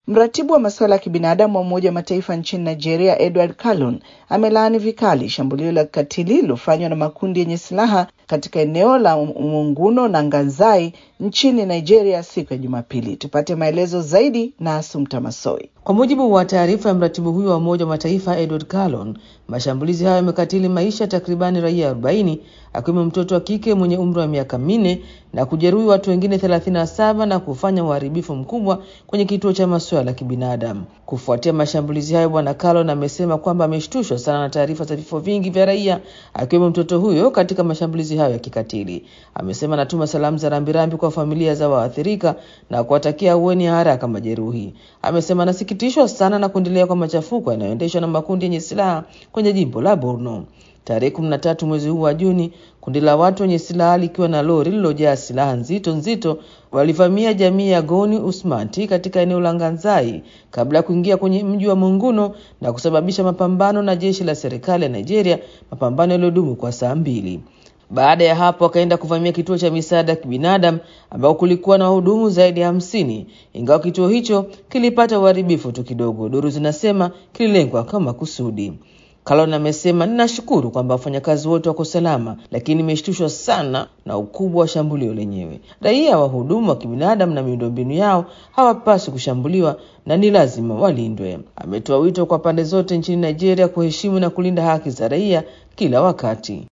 Mratibu wa masuala ya kibinadamu wa Umoja wa Mataifa nchini Nigeria, Edward Calon, amelaani vikali shambulio la kikatili lililofanywa na makundi yenye silaha katika eneo la Munguno na Nganzai nchini Nigeria siku ya Jumapili. Tupate maelezo zaidi na Asumta Masoi. Kwa mujibu wa taarifa ya mratibu huyo wa Umoja wa Mataifa Edward Calon, mashambulizi hayo yamekatili maisha takribani raia 40 akiwemo mtoto wa kike mwenye umri wa miaka minne na kujeruhi watu wengine 37 na kufanya uharibifu mkubwa kwenye kituo cha masuala ya kibinadamu. Kufuatia mashambulizi hayo, Bwana Calon amesema kwamba ameshtushwa sana na taarifa za vifo vingi vya raia akiwemo mtoto huyo katika mashambulizi hayo ya kikatili. Amesema anatuma salamu za rambirambi kwa familia za waathirika na kuwatakia ahueni ya haraka majeruhi. Amesema anasikitishwa sana na kuendelea kwa machafuko yanayoendeshwa na makundi yenye silaha kwenye jimbo la Borno. Tarehe kumi na tatu mwezi huu wa Juni, kundi la watu wenye silaha likiwa na lori lililojaa silaha nzito nzito walivamia jamii ya Goni Usmati katika eneo la Nganzai kabla ya kuingia kwenye mji wa Munguno na kusababisha mapambano na jeshi la serikali ya Nigeria, mapambano yaliyodumu kwa saa mbili. Baada ya hapo wakaenda kuvamia kituo cha misaada ya kibinadamu ambao kulikuwa na wahudumu zaidi ya hamsini, ingawa kituo hicho kilipata uharibifu tu kidogo. Duru zinasema kililengwa kwa makusudi. Kalon amesema ninashukuru kwamba wafanyakazi wote wako salama, lakini nimeshtushwa sana na ukubwa wa shambulio lenyewe. Raia, wahudumu wa kibinadamu na miundombinu yao hawapaswi kushambuliwa na ni lazima walindwe. Ametoa wito kwa pande zote nchini Nigeria kuheshimu na kulinda haki za raia kila wakati.